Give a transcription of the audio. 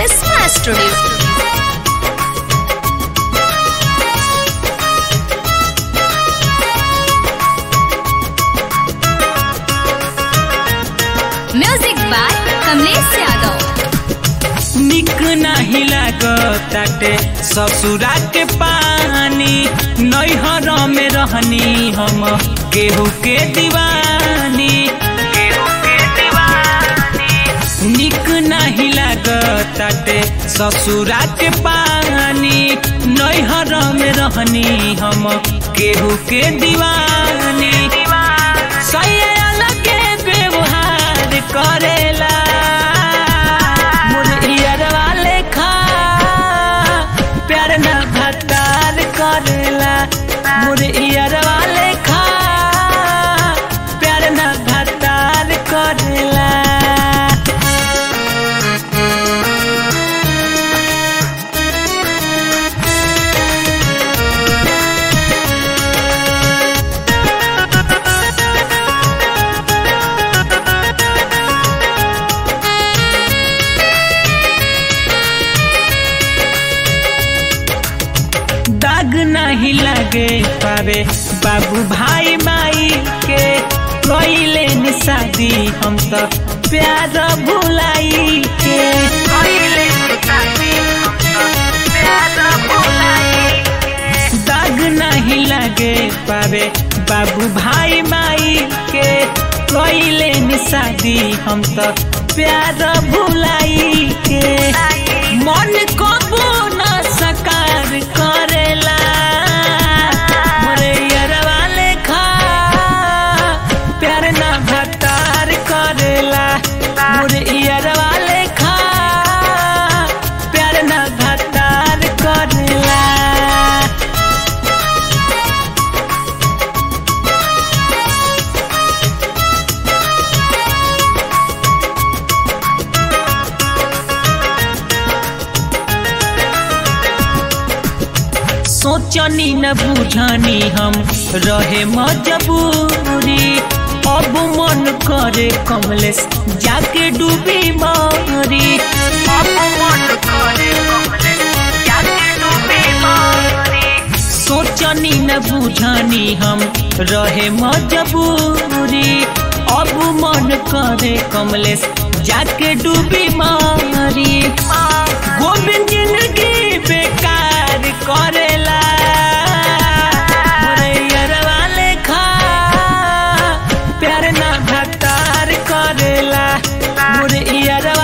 Resma Studio. Music by Kamlesh Yadav. निक नाही लागताटे ससुरा के पानी नैहर में रहनी हम केहू के दीवानी केहू के दीवानी निक नहीं लागताटे ससुरा के पानी नैहर में रहनी हम केहू के दीवानी सही अलग व्यवहार करेला मुरैयरवा लेखा प्यार न भतार करेला मुरैयरवा लेखा प्यार न भतार करेला दाग नहीं लगे पावे बाबू भाई माई के कोइले नि शादी हम तो प्यार भुलाई के कोइले नि शादी हम तो प्यार भुलाई के। दाग नहीं लगे पावे बाबू भाई माई के कोइले नि शादी हम तो प्यार भुलाई के मन को न सकार करेला मोरे यरवा लेखा प्यार न भतार करेला मोरे यरवा लेखा प्यार न भतार करेला सोचनी न बुझनी हम रहे मजबूरी अब मन करे कमलेश जाके डूबी मारी अब मन करे कमलेश जाके डूबी मारी सोचनी न बुझनी हम रहे मजबूरी अब मन करे कमलेश जाके डूबी मारी गोविंद जिंदगी बेकार करेला मोरैयरवा लेखा प्यार ना भतार करेला मोरैयरवा